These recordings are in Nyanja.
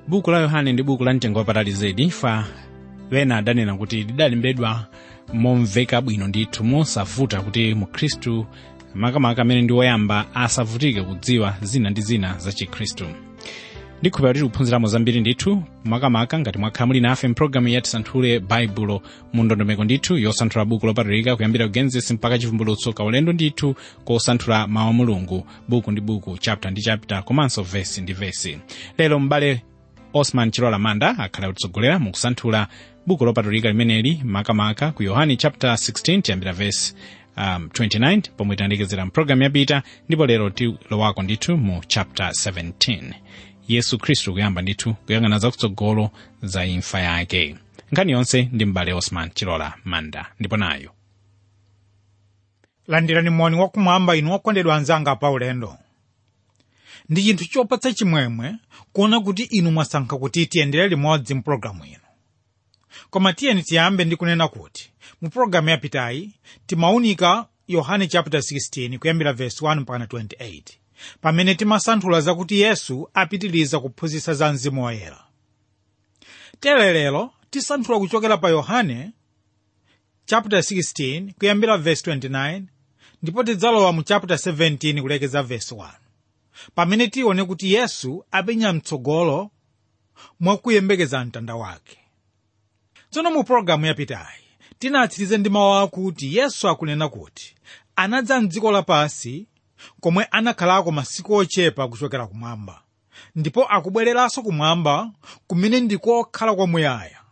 buku la yohane ndi buku la mtengo wapatali zedi fa wena adanena kuti lidalembedwa momveka bwino ndithu mosavuta kuti mukhristu makamaka amene ndi woyamba asavutike kudziwa zina ndi zina za chikhristu ndikhupera kuti tikuphunziramo zambiri ndithu makamaka ngati mwakhala muli nafe mpulogalamu ya tisanthule baibulo mu ndondomeko ndithu yosanthula buku lopatulika kuyambira genesis mpaka chivumbulutso kaulendo ndithu kosanthula mawu a mulungu buku ndi buku chapter ndi chapter komanso vesi ndi vesi lero m'bale osman chilola manda akhala kutitsogolera mukusanthula buku lopatulika limeneli makamaka ku yohani chapter 16 tiyambira vesi um, 29 pomwe tiyandikizira mpulogalamu yapita ndipo lero tilowako ndithu mu chapter 17 yesu khristu kuyamba ndithu kuyang'ana zakutsogolo za imfa yake nkhani yonse ndi m'bale osman chilola manda ndipo nayo landirani moni wakumwamba inu okondedwa anzanga paulendo ndi chinthu chopatsa chimwemwe kuona kuti inu mwasankha kuti tiyendere limodzi mpulogalamu ino koma tiyeni tiyambe ndi kunena kuti mu pulogalamu yapitayi timaunika yohane chapter 16 kuyambira verse 1 mpaka 28 pamene timasanthula zakuti yesu apitiriza kuphunzitsa za mzimu woyera tere lero tisanthula kuchokera pa yohane chapter 16 kuyambira verse 29 ndipo tidzalowa mu chapter 17 kulekeza verse 1 pamene tione kuti yesu apenya mtsogolo mwakuyembekeza mtanda wake tsono mu pologalamu yapitayi tinatsirize ndi mawu akuti yesu akunena kuti anadza mdziko lapansi komwe anakhalako masiku ochepa kuchokera kumwamba ndipo akubwereranso kumwamba kumene ndikokhala kwamuyaya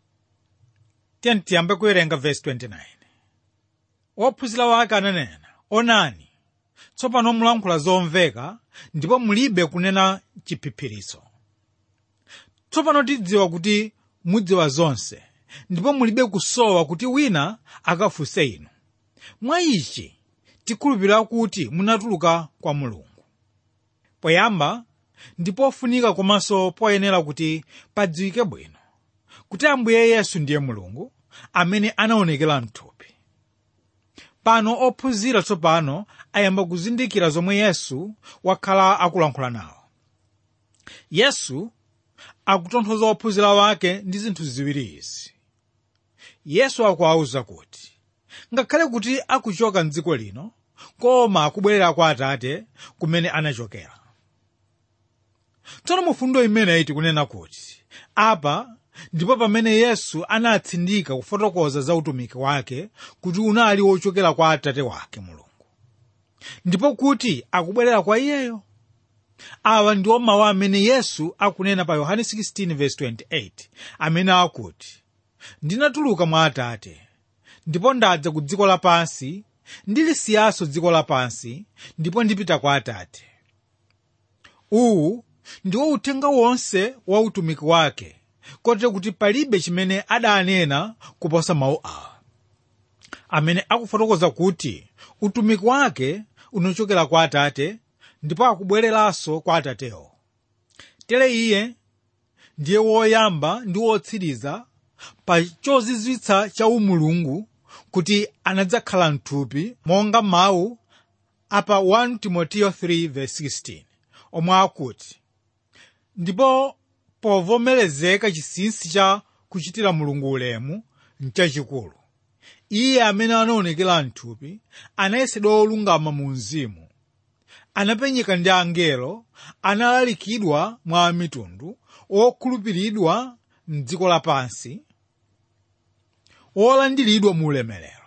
tiyeni tiyambe kuwerenga verse 29 ophunzira wake ananena onani tsopano mulankhula zomveka ndipo mulibe kunena chiphiphiritso tsopano tidziwa kuti mudziwa zonse ndipo mulibe kusowa kuti wina akafunse inu mwa ichi tikhulupirira kuti munatuluka kwa mulungu poyamba ndi pofunika komanso poyenera kuti padziwike bwino kuti ambuye yesu ndiye mulungu amene anaonekera mthupi pano ophunzira tsopano ayamba kuzindikira zomwe yesu wakhala akulankhula nawo yesu akutonthoza ophunzira wake ndi zinthu ziwiri izi yesu akuwawuza kuti ngakhale kuti akuchoka mdziko lino koma akubwerera kwa atate kumene anachokera tsono mufundo imeneyi tikunena kuti apa ndipo pamene yesu anatsindika kufotokoza za utumiki wake kuti unali wochokera kwa atate wake mulungu ndipo kuti akubwerera kwa iyeyo awa ndiwo mawu amene yesu akunena pa yohane 16:28 amene akuti ndinatuluka mwa atate ndipo ndadza ku dziko lapansi ndilisiyanso dziko lapansi ndipo ndipita kwa atate uwu ndiwo uthenga wonse wa utumiki wake kotero kuti palibe chimene adanena kuposa mawu awa amene akufotokoza kuti utumiki wake unachokera kwa atate ndipo akubwereranso kwa atatewo tere iye ndiye woyamba ndi wotsiriza pa chozizwitsa cha umulungu kuti anadzakhala mthupi monga mawu apa 1 timoteyo 3:16 omwe akuti ndipo povomerezeka chinsinsi cha kuchitira mulungu ulemu nchachikulu iye amene anaonekera mthupi anayesedwa olungama mu mzimu anapenyeka ndi angelo analalikidwa mwa mitundu okhulupiridwa mdziko lapansi wolandiridwa mu ulemerero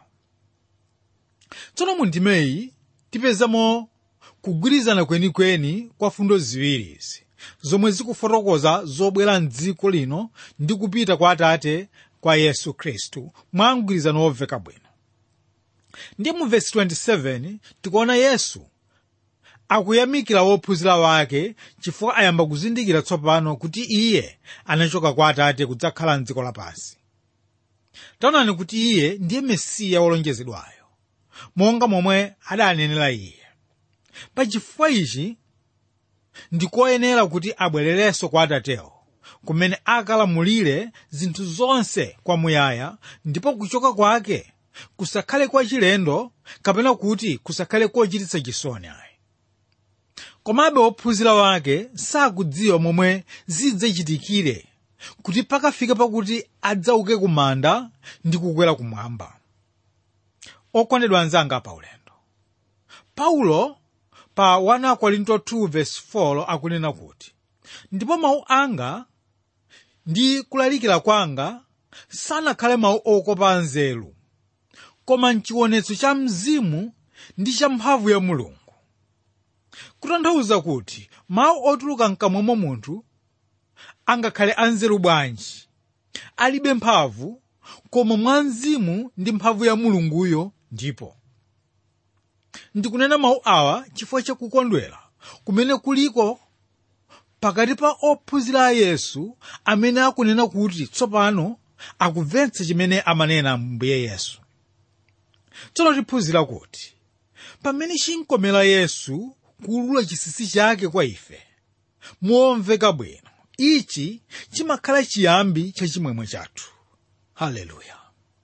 tsono mu ndimeyi tipezamo kugwirizana kwenikweni kwa fundo ziwiri izi zomwe zikufotokoza zobwera mdziko lino ndi kupita kwa atate kwa yesu khristu mwa mgwirizano womveka bwino ndiye mu vesi 27 tikuona yesu akuyamikira wophunzira wake chifukwa ayamba kuzindikira tsopano kuti iye anachoka kwa atate kudzakhala mdziko lapansi taonani kuti iye ndiye mesiya wolonjezedwayo monga momwe adanenera iye pachifukwa ichi ndikoyenera kuti abwererenso kwa atatewo kumene akalamulire zinthu zonse kwamuyaya ndipo kuchoka kwake kusakhale kwa chilendo kapena kuti kusakhale kochititsa chisoni ayi komabe ophunzira wake sakudziwa momwe zidzachitikire kuti pakafika pakuti adzauke ku manda ndi kukwera kumwamba okondedwa anzanga pa ulendo paulo pa 1 korinto 2:4 akunena kuti ndipo mawu anga ndi kulalikira kwanga sanakhale mawu okopa nzeru koma mchionetso cha mzimu ndi cha mphamvu ya mulungu kutanthauza kuti mawu otuluka mkamwa mwa munthu angakhale anzeru bwanji alibe mphamvu koma mwa mzimu ndi mphamvu ya mulunguyo ndipo ndikunena mawu awa chifukwa chakukondwera kumene kuliko pakati pa ophunzira a yesu amene akunena kuti tsopano akumvetsa chimene amanena mbuye yesu tsono tiphunzira kuti pamene chinkomera yesu kuulula chisisi chake kwa ife momveka bwino ichi chimakhala chiyambi cha chimwemwe chathu haleluya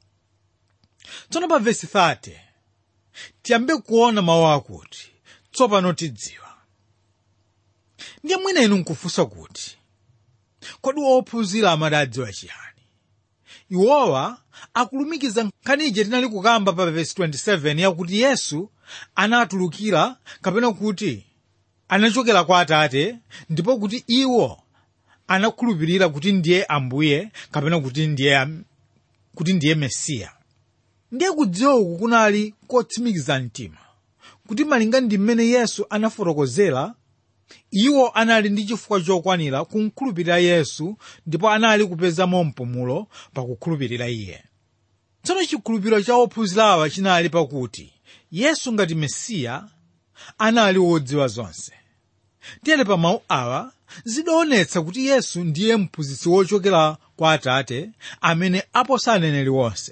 tsono pa vesi 30 tiyambe kuona mawu akuti tsopano tidziwa ndiye mwina inu nkufunsa kuti kodi ophunzira amadadziwa chiyani iwowa akulumikiza nkhaniyi tinali kukamba pa vesi 27 yakuti yesu anatulukira kapena kuti anachokera kwa atate ndipo kuti iwo anakhulupirira kuti ndiye ambuye kapena kuti ndiye kuti ndiye mesiya ndiye kudziwa uku kunali kotsimikiza mtima kuti malinga ndi mmene yesu anafotokozera iwo anali ndi chifukwa chokwanira kumkhulupirira yesu ndipo anali kupezamo mpumulo pakukhulupirira iye tsono chikhulupiriro cha ophunzirawa chinali pakuti yesu ngati mesiya anali wodziwa zonse tiyere pa mawu awa zidaonetsa kuti yesu ndiye mphunzitsi wochokera kwa atate amene aposa aneneri wonse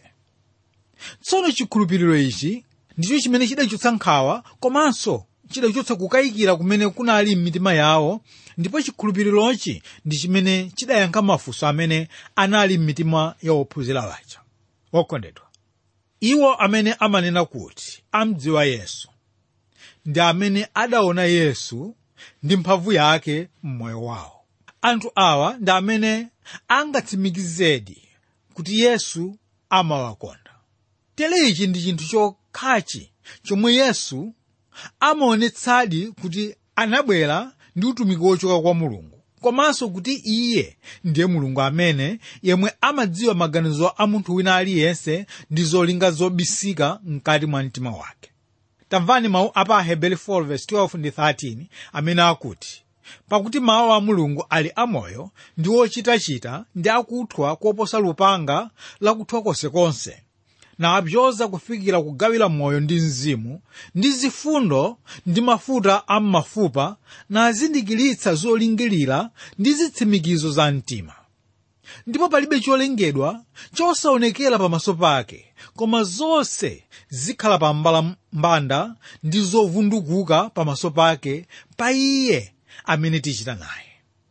tsono chikhulupiriro ichi ndicho chimene chidachotsa nkhawa komanso chidachotsa kukayikira kumene kunali m'mitima yawo ndipo chikhulupirirochi ndi chimene chidayankha mafunso amene anali m'mitima ya ophunzira waja okondedwa iwo amene amanena kuti amdziwa yesu ndi amene adaona yesu ndi mphamvu yake m'moyo wawo anthu awa ndi amene angatsimikizedi kuti yesu amawakonda tere ichi ndi chinthu chokhachi chomwe yesu amaonetsadi kuti anabwera ndi utumiki wochoka kwa mulungu komanso kuti iye ndiye mulungu amene yemwe amadziwa maganizo a munthu wina aliyense ndi zolinga zobisika mkati mwa mtima wake tamvani mawu a pa aheberi 4:12 ndi 13 amene akuti pakuti mawu a mulungu ali amoyo ndi ochitachita ndi akuthwa koposa lupanga lakuthwa konsekonse napyoza kufikira kugawira moyo ndi mzimu ndi zifundo ndi mafuta a m'mafupa nazindikiritsa zolingirira ndi zitsimikizo za mtima ndipo palibe cholengedwa chosaonekera pamaso pake koma zonse zikhala pa mbanda ndi zovundukuka pamaso pake pa iye amene tichita naye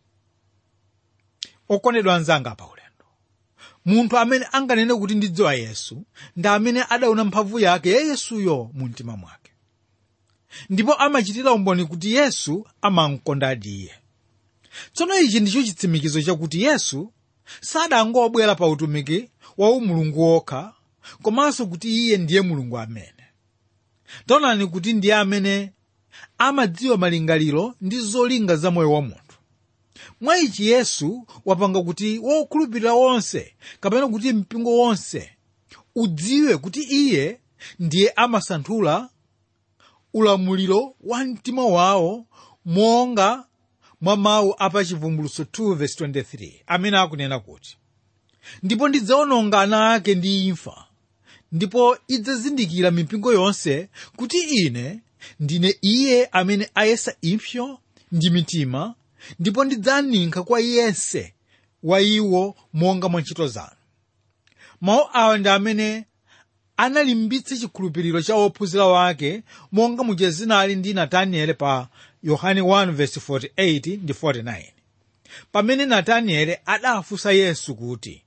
okondedwa anzanga pa ulendo munthu amene anganene kuti ndidziwa yesu ndi amene adaona mphamvu yake ya yesuyo mu mtima mwake ndipo amachitira umboni kuti yesu amamkondadi iye tsono ichi ndicho chitsimikizo chakuti yesu sadangobwera pa utumiki wa umulungu wokha komanso kuti iye ndiye mulungu amene taonani kuti ndiye amene amadziwa malingaliro ndi zolinga za moyo wa munthu mwa ichi yesu wapanga kuti wokhulupirira wonse kapena kuti mpingo wonse udziwe kuti iye ndiye amasanthula ulamuliro wa mtima wawo monga mwa mawu apachivumbulutso 2:23 amene akunena kuti ndipo ndidzawononga ana ake ndi imfa ndipo idzazindikira mipingo yonse kuti ine ndine iye amene ayesa impsyo ndi mitima ndipo ndidzaninkha kwa yense wa iwo monga mwa ntchito zanu mawu awa ndi amene analimbitsa chikhulupiriro cha ophunzira wake monga muja zinali ndi natanieli pa yohane 1:48 ndi 49 pamene natanieli adafunsa yesu kuti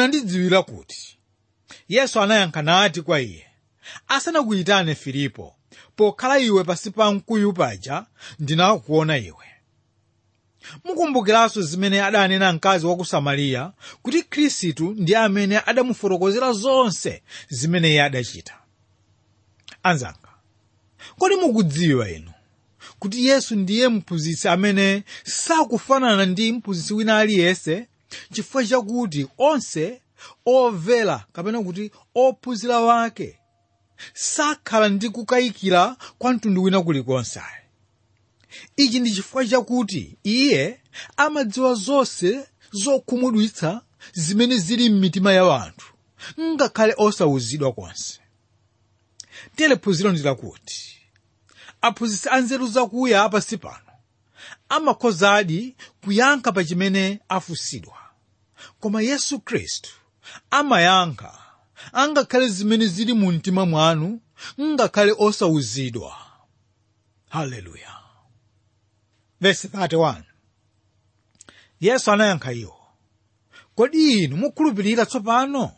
munandidziwira kuti yesu anayankha nati kwa iye asanakuyitane filipo pokhala iwe pasi pa mkuyu paja ndinakuona iwe mukumbukiranso zimene adanena mkazi wa ku samariya kuti khristu ndi amene adamufotokozera zonse zimene iye adachita anzanga kodi mukudziwa inu kuti yesu ndiye mphunzitsi amene sakufanana ndi mphunzitsi wina aliyense chifukwa chakuti onse omvera kapena kuti ophunzira wake sakhala ndi kukayikira kwa mtundu wina kulikonse ichi ndi chifukwa chakuti iye amadziwa zonse zokhumudwitsa zimene zili m'mitima ya anthu ngakhale osawuzidwa konse tere phunziro ndi lakuti aphunzitsi anzeru zakuya apasi pano amakhozadi kuyankha pa chimene afunsidwa koma yesu khristu amayankha angakhale zimene zili mu mtima mwanu ngakhale osawuzidwa haleluya verse 31 yesu anayankha iwo kodi inu mukhulupirira tsopano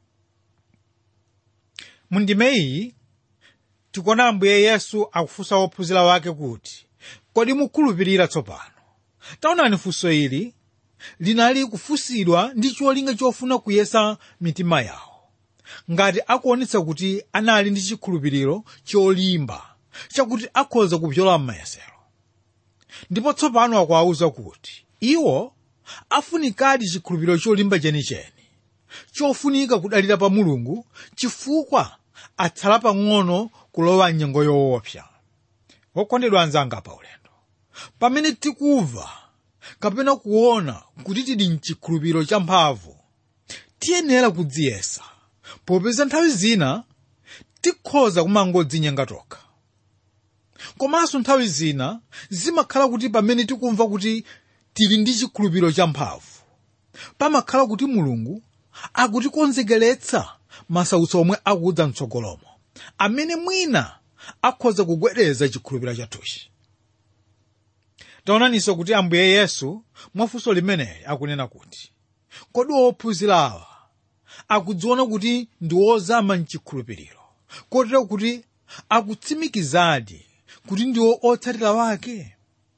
mundime iyi tikuona ambuye yesu akufunsa ophunzira wake kuti kodi mukhulupirira tsopano taonani funso ili linali kufunsidwa ndi cholinga chofuna kuyesa mitima yawo ngati akuonetsa kuti anali ndi chikhulupiriro cholimba chakuti akhoza kupyola m'mayesero ndipo tsopano akuwawuza kuti iwo afunikadi chikhulupiriro cholimba chenicheni chofunika kudalira pa mulungu chifukwa atsala pang'ono kulowa mnyengo yoopsa wokondedwa anzanga pa ulendo pamene tikumva kapena kuona kuti tili mchikhulupiriro champhamvu tiyenera kudziyesa popeza nthawi zina tikhoza kumangodzinyenga tokha komanso nthawi zina zimakhala kuti pamene tikumva kuti tili ndi chikhulupiriro champhamvu pamakhala kuti mulungu akutikonzekeretsa masautso omwe akudza mtsogolomo amene mwina akhoza kugwedeza chikhulupiriro chathuchi taonaninso kuti ambuye yesu mwafunso limeneli akunena kuti kodi ophunzirawa akudziona kuti ndi ozama mchikhulupiriro kotero kuti akutsimikizadi kuti ndiwo otsatira wake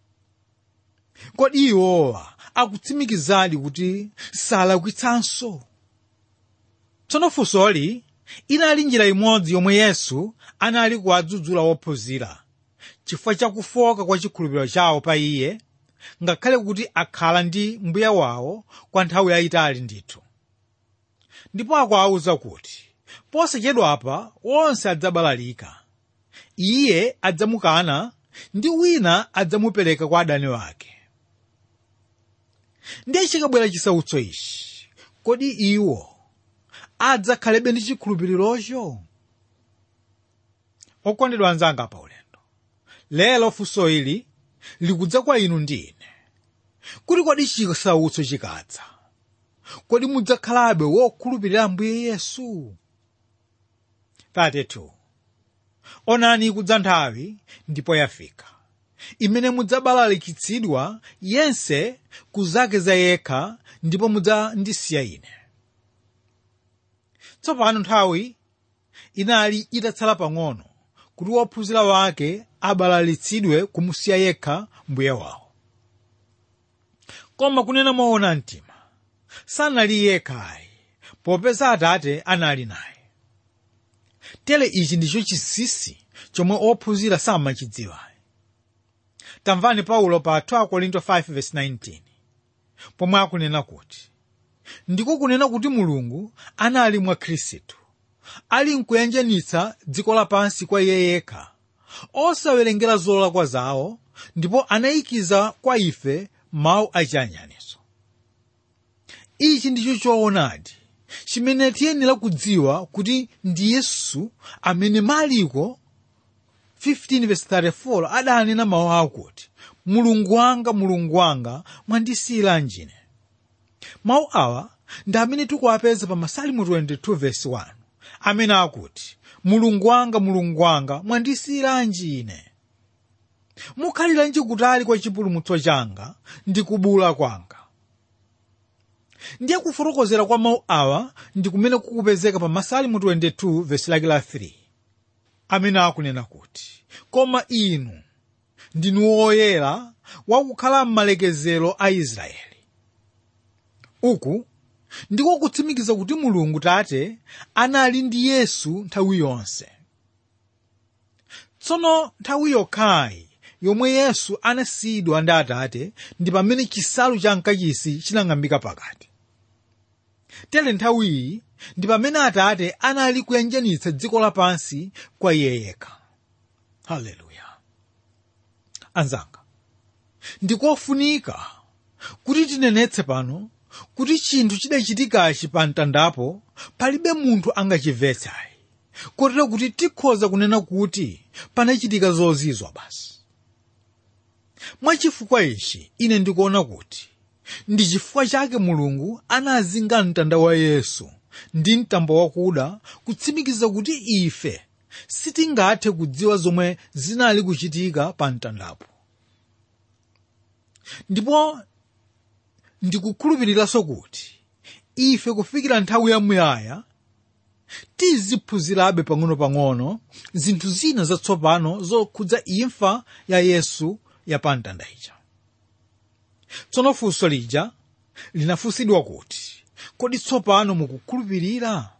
kodi iwowa akutsimikizadi kuti salakwitsanso tsono funsoli inali njira imodzi yomwe yesu anali kuwadzudzula ophunzira chifukwa chakufoka kwa chikhulupiriro chawo pa iye ngakhale kuti akhala ndi mbuye wawo kwa nthawi yayitali ndithu ndipo akuwawuza kuti posachedwapa onse adzabalalika iye adzamukana ndi wina adzamupereka kwa adani wake ndiye chikabwera chisautso ichi kodi iwo adzakhalebe ndi chikhulupirirocho okondedwa anzanga pa ulendo lero funso ili likudza kwa inu ndi ine kuti kodi chisautso chikadza kodi mudzakhalabe wokhulupirira ambuye yesu 32 onani ikudza nthawi ndipo yafika imene mudzabalalikitsidwa yense ku zake za yekha ndipo mudzandisiya ine tsopano nthawi inali itatsala pang'ono kuti wophunzira wake abalalitsidwe kumusiya yekha mbuye wawo koma kunena moona mtima sanali yekhayi popeza atate anali naye tere ichi ndicho chinsinsi chomwe ophunzira samachidziwa tamvani paulo pa 2 korinto 5:19 pomwe akunena kuti ndiko kunena kuti mulungu anali mwa khristu ali nkuyanjanitsa dziko lapansi kwa iye yekha osawerengera zolakwa zawo ndipo anayikiza kwa ife mawu achiyanjaniso ichi ndicho choonadi chimene tiyenera kudziwa kuti ndi yesu amene maliko 15:34 adanena mawu akuti mulungu wanga mulungu wanga mwandisiyiranji ine mawu awa ndi amene tikuwapeza pa masalimu 22:1 amene akuti mulungu wanga mulungu wanga mwandisiyiranji ine mukhaliranji kutali kwa chipulumutso changa ndi kubula kwanga ndiye kufotokozera kwa mawu awa ndi kumene kukupezeka pa masalimu 22 vesi lake la 3 amene akunena kuti koma inu ndinu woyera wakukhala m'malekezero a israeli uku ndiko kutsimikiza kuti mulungu tate anali ndi yesu nthawi yonse tsono nthawi yokhayi yomwe yesu anasiyidwa ndi atate ndi pamene chisalu cha mkachisi chinang'ambika pakati tere nthawiyi ndi pamene atate anali kuyanjanitsa dziko lapansi kwa iye yekha haleluya anzanga ndikofunika kuti tinenetse pano kuti chinthu chidachitikachi pa mtandapo palibe munthu angachimvetsayi kotero kuti tikhoza kunena kuti panachitika zozizwa basi mwachifukwa ichi ine ndikuona kuti ndi chifukwa chake mulungu anazinga mtanda wa yesu ndi mtambo wakuda kutsimikiza kuti ife sitingathe kudziwa zomwe zinali kuchitika pa mtandapo ndipo ndikukhulupiriranso kuti ife kufikira nthawi yamuyaya tiziphunzirabe pang'ono-pang'ono zinthu zina zatsopano zokhudza imfa ya yesu ya pa mtanda ija tsono funso lija linafunsidwa kuti kodi tsopano mukukhulupirira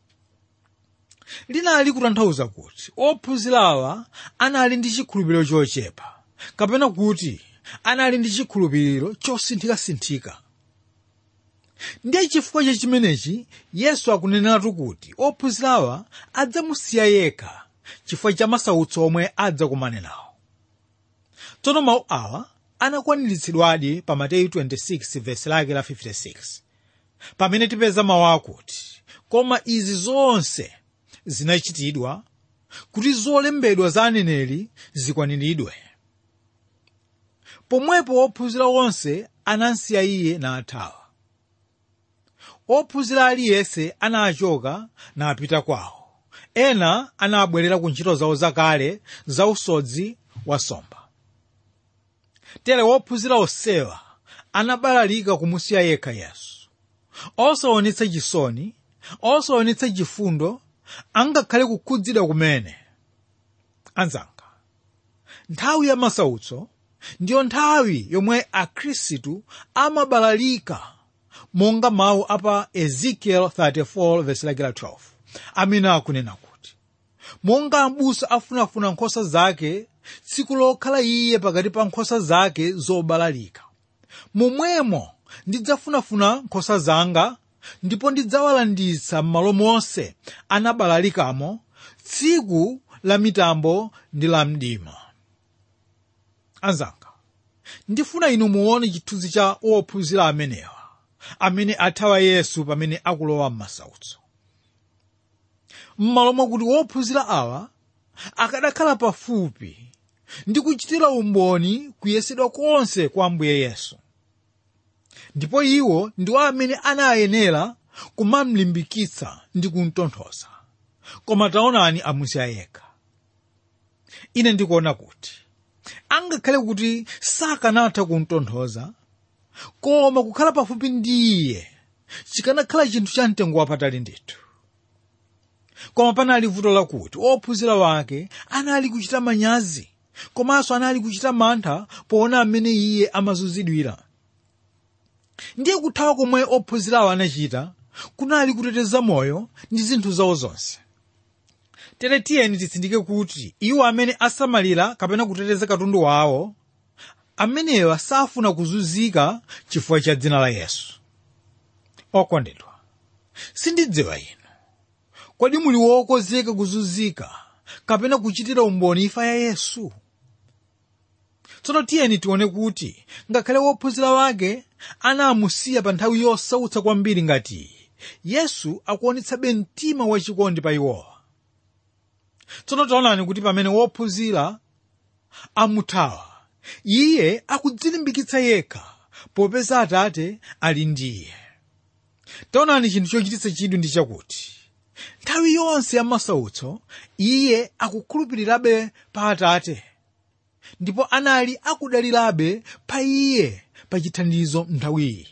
linali kutanthauza kuti ophunzirawa anali ndi chikhulupiriro chochepa kapena kuti anali ndi chikhulupiriro chosinthikasinthika ndiye chifukwa cha chimenechi yesu akuneneratu kuti ophunzirawa adzamusiya yekha chifukwa cha masautso omwe adzakumane nawo tsono mawu awa anakwaniritsidwadi pa mateyu 26 vesi lake la 56 pamene tipeza mawu akuti koma izi zonse zinachitidwa kuti zolembedwa za aneneri zikwaniridwe pomwepo ophunzira onse anamsiya iye nathawa ophunzira aliyense anachoka napita kwawo ena anabwerera ku ntchito zawo zakale za usodzi wa nsomba tere wophunzira onsewa anabalalika kumusiya yekha yesu osaonetsa chisoni osaonetsa chifundo angakhale kukhudzidwa kumene anzanga nthawi ya masautso ndiyo nthawi yomwe akhristu amabalalika monga mawu apa ezekiel 34 verse lake la 12 amene akunena kuti monga m'busa afunafuna nkhosa zake tsiku lokhala iye pakati pa nkhosa zake zobalalika momwemo ndidzafunafuna nkhosa zanga ndipo ndidzawalanditsa m'malo monse anabalalikamo tsiku la mitambo ndi la mdima anzanga ndifuna inu muone chithunzi cha ophunzira amenewa amene athawa yesu pamene akulowa m'masautso m'malo mwakuti wophunzira awa akadakhala pafupi ndi kuchitira umboni kuyesedwa konse kwa ambuye yesu ndipo iwo ndiwo amene anayenera kumamlimbikitsa ndi kumtonthoza koma taonani amusiya yekha ine ndikuona kuti angakhale kuti sakanatha kumtonthoza koma kukhala pafupi ndi iye chikanakhala chinthu cha mtengo wapatali ndithu koma panali vuto lakuti ophunzira wake anali kuchita manyazi komanso anali kuchita mantha poona amene iye amazunzidwira ndiye kuthawa komwe ophunzirawo anachita kunali kuteteza moyo ndi zinthu zawo zonse tere tiyeni titsindike kuti iwo amene asamalira kapena kuteteza katundu wawo amenewa safuna kuzunzika chifukwa cha dzina la yesu okondedwa sindidziwa inu kodi muli wokonzeka kuzunzika kapena kuchitira umboni imfa ya yesu tsono tiyeni tione kuti ngakhale wophunzira wake anamusiya pa nthawi yosautsa kwambiri ngati iyi yesu akuonetsabe mtima wachikondi pa iwowa tsono taonani kuti pamene wophunzira amuthawa iye akudzilimbikitsa yekha popeza atate ali ndi iye taonani chinthu chochititsa chidwi ndi chakuti nthawi yonse ya masautso iye akukhulupirirabe pa atate ndipo anali akudalirabe pa iye pa chithandizo nthawiyi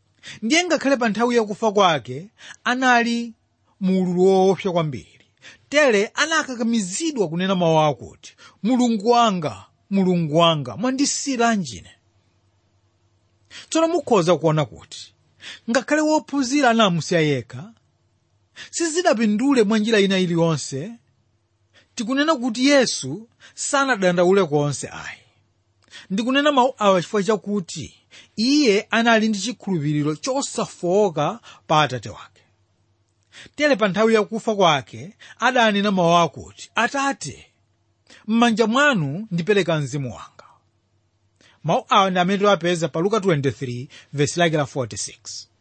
ndiye ngakhale pa nthawi yakufa kwake anali mu ululu woopsa kwambiri tere anakakamizidwa kunena mawu akuti mulungu wanga mulungu wanga mwandisiyiranji tsono mukhoza kuona kuti ngakhale wophunzira anamusiya yekha sizidapindule mwa njira ina iliyonse tikunena kuti yesu sanadandaule konse ayi ndikunena mawu awa chifukwa chakuti iye anali ndi chikhulupiriro chosafowoka pa atate wake tere pa nthawi yakufa kwake adanena mawu akuti atate m'manja mwanu ndipereka mzimu wanga mawu awa ndi amene tiwapeza pa luka 23 vesi lake la 46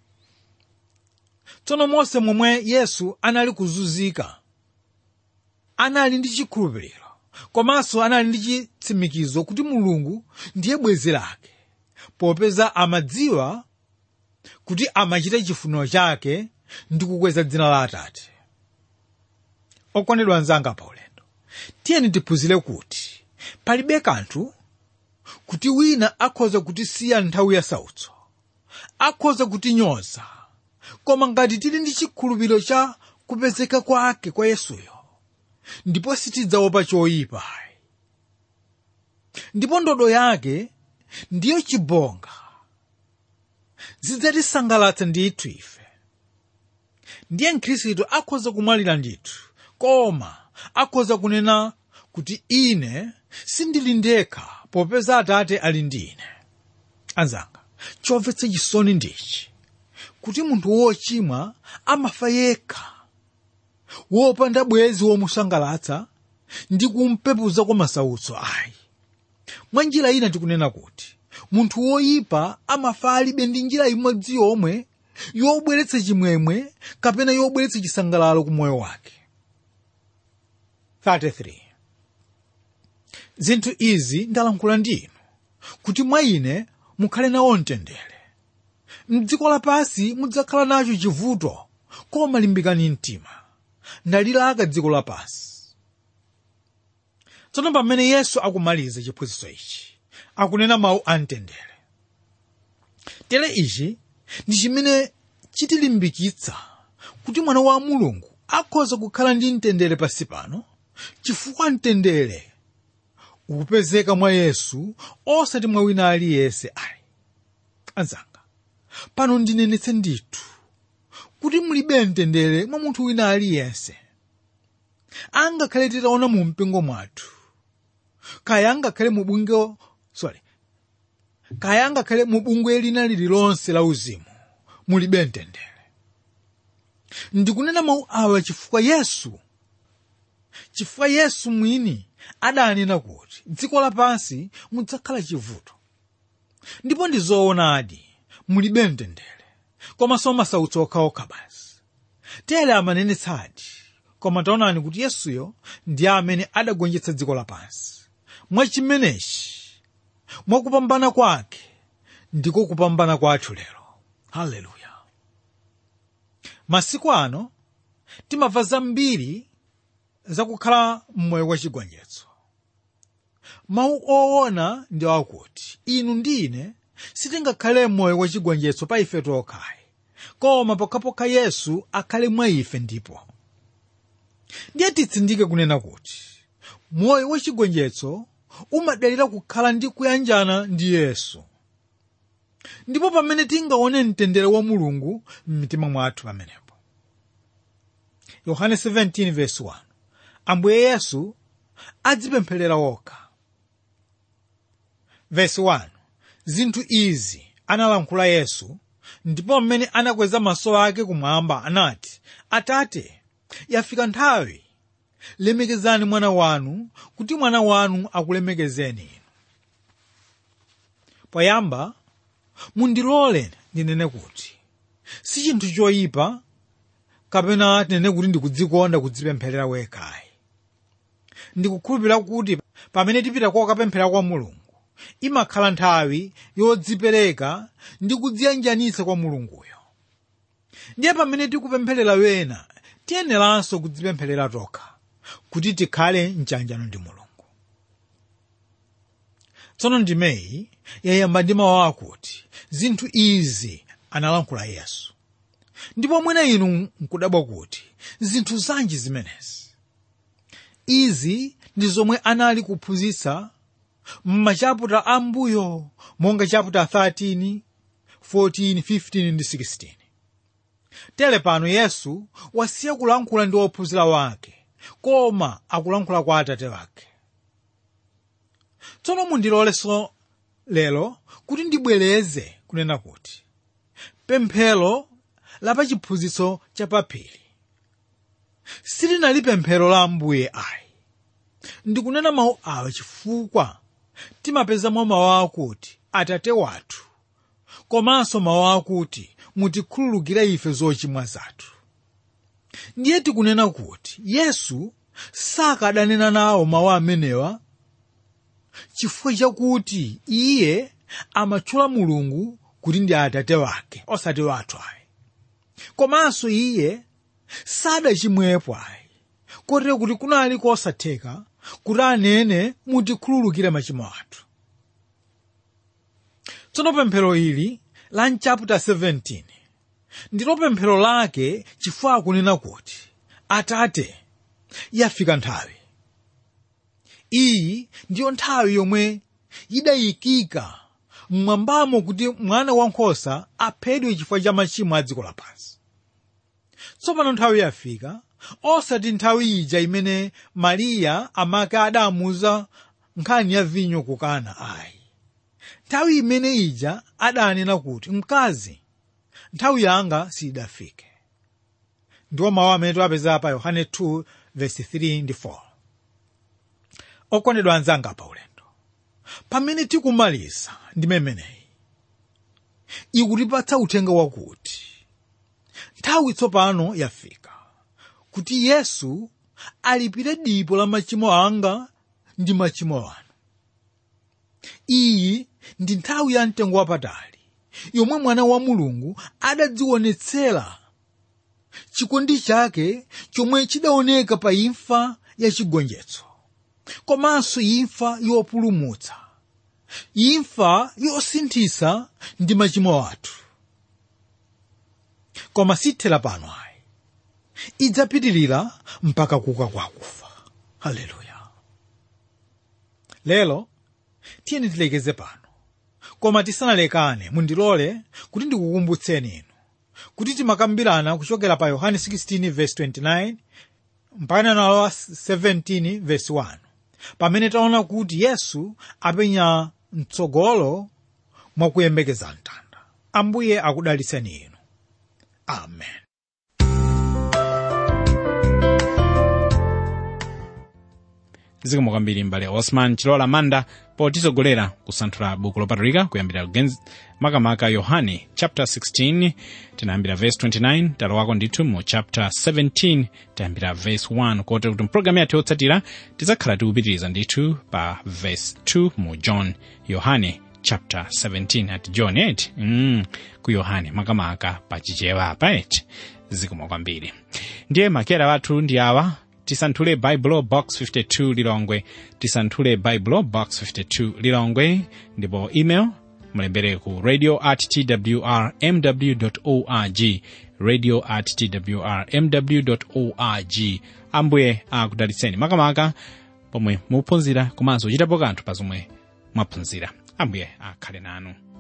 tsono monse momwe yesu anali kuzunzika anali ndi chikhulupiriro komanso anali ndi chitsimikizo kuti mulungu ndiye bwenzi lake popeza amadziwa kuti amachita chifuniro chake ndi kukweza dzina la atate okondedwa anzanga pa ulendo tiyeni tiphunzire kuti palibe kanthu kuti wina akhoza kutisiya nthawi ya sautso akhoza kutinyoza koma ngati tili ndi chikhulupiriro cha kupezeka kwake kwa yesuyo ndipo sitidzaopa choyipa ndipo ndodo yake ndiyo chibonga zidzatisangalatsa ndithu ife ndiye mkhristu akhoza kumwalira ndithu koma akhoza kunena kuti ine sindili ndekha popeza atate ali ndi ine anzanga chomvetsa chisoni ndichi kuti munthu wochimwa amafa yekha wopanda bwenzi womusangalatsa ndi kumpepuza kwa masautso ayi mwa njira ina tikunena kuti munthu woyipa amafa alibe ndi njira imodzi yomwe yobweretsa chimwemwe kapena yobweretsa chisangalalo ku moyo wake 33 zinthu izi ndalankhula ndi inu kuti mwa ine mukhale nawo mtendere mdziko lapansi mudzakhala nacho chivuto koma limbikani mtima ndalilaka dziko lapansi tsono pamene yesu akumaliza chiphunzitso ichi akunena mawu a mtendere tere ichi ndi chimene chitilimbikitsa kuti mwana wa mulungu akhoza kukhala ndi mtendere pansi pano chifukwa mtendere ukupezeka mwa yesu osati mwa wina aliyense ayi anzanga pano ndinenetse ndithu kuti mulibe mtendere mwa munthu wina aliyense angakhale titaona mu mpingo mwathu kaya angakhale mu bungwe sorry kaya angakhale mu bungwe lina lililonse la uzimu mulibe mtendere ndikunena mawu awa chifukwa yesu chifukwa yesu mwini adanena kuti dziko lapansi mudzakhala chivuto ndipo ndi zoonadi mulibe mtendere komanso masautso okhaokha basi tere amanenetsadi koma taonani kuti yesuyo ndi amene adagonjetsa dziko lapansi mwachimenechi mwakupambana kwake ndiko kupambana kwathu lero haleluya masiku ano timamva zambiri zakukhala mmoyo wachigonjetso mawu oona ndi akuti inu ndi ine sitingakhale mmoyo wachigonjetso pa ife tokhayi koma pokhapokha yesu akhale mwa ife ndipo ndiye titsindike kunena kuti moyo wachigonjetso umadalira kukhala ndi kuyanjana ndi yesu ndipo pamene tingaone mtendere wa mulungu m'mitima mwathu pamenepo yohane 17:1 ambuye yesu adzipempherera wokha verse 1 zinthu izi analankhula yesu ndipo mmene anakweza maso ake kumwamba anati atate yafika nthawi lemekezani mwana wanu kuti mwana wanu akulemekezeni inu poyamba mundilole ndinene kuti si chinthu choyipa kapena tinene kuti ndikudzikonda kudzipempherera wekhayi ndikukhulupirira kuti pamene tipita kokapemphera kwa mulungu imakhala nthawi yodzipereka ndi kudziyanjanitsa kwa mulunguyo ndiye pamene tikupempherera wena tiyeneranso kudzipempherera tokha kuti tikhale mchanjano ndi mulungu tsono ndimeyi yayamba ndi mawu akuti zinthu izi analankhula yesu ndipo mwina inu nkudabwa kuti zinthu zanji zimenezi izi ndi zomwe anali kuphunzitsa m'machaputa ambuyo monga chaputa 13 14 15 ndi 16 tere pano yesu wasiya kulankhula ndi ophunzira wake koma akulankhula kwa atate wake tsono mundilolenso lero kuti ndibwereze kunena kuti pemphero la pachiphunzitso chapaphiri silinali pemphero la ambuye ayi ndikunena mawu awa chifukwa timapezamo mawu akuti atate wathu komanso mawu akuti mutikhululukire ife zochimwa zathu ndiye tikunena kuti yesu sakadanena nawo mawu amenewa chifukwa chakuti iye amatchula mulungu kuti ndi atate wake osati wathu ayi komanso iye sadachimwepo ayi kotero kuti kunali kosatheka kuti anene mutikhululukire machimo athu tsono pemphero ili la mchaputa 17 ndilo pemphero lake chifukwa akunena kuti atate yafika nthawi iyi ndiyo nthawi yomwe idayikika mmwambamo kuti mwana wankhosa aphedwe chifukwa cha machimo a dziko lapansi tsopano nthawi yafika osati nthawi ija imene mariya amake adamuza nkhani ya vinyo kukana ayi nthawi imene ija adanena kuti mkazi nthawi yanga sidafike ndiwo mawu amene tiwapeza pa yohane 2 verse 3 ndi 4 okondedwa anzanga pa ulendo pamene tikumaliza ndi memeneyi ikutipatsa uthenga wakuti nthawi tsopano yafika kuti yesu alipire dipo la machimo anga ndi machimo anu iyi ndi nthawi ya mtengo wapatali yomwe mwana wa mulungu adadzionetsera chikondi chake chomwe chidaoneka pa imfa ya chigonjetso komanso imfa yopulumutsa imfa yosinthitsa ndi machimo athu koma sithera pano ayi idzapitirira mpaka kuka kwa akufa haleluya lero tiyeni tilekeze pano koma tisanalekane mundilole kuti ndikukumbutseni inu kuti timakambirana kuchokera pa yohane 16 verse 29 mpaka nalo 17 verse 1 pamene taona kuti yesu apenya mtsogolo mwakuyembekeza mtanda ambuye akudalitseni inu amen zikomo kwambiri mbale osman chilola manda potitsogolera kusanthula buku lopatulika kuyambira kugenz makamaka yohane chapter 16 tinayambira verse 29 talowako ndithu mu chapter 17 tayambira verse 1 kotero kuti mpulogalamu yathu yotsatira tidzakhala tikupitiriza ndithu pa verse 2 mu john yohane chapter 17 at john 8 mm, ku yohane makamaka pachichewa apa eti zikomo kwambiri ndiye makera wathu ndi awa tisanthule baibulo box 52 lilongwe tisanthule baibulo box 52 lilongwe ndipo email mulembere ku radio at twr mw org radio at twr mw org ambuye akudalitseni makamaka pomwe muphunzira komanso chitapo kanthu pa zomwe mwaphunzira ambuye akhale nanu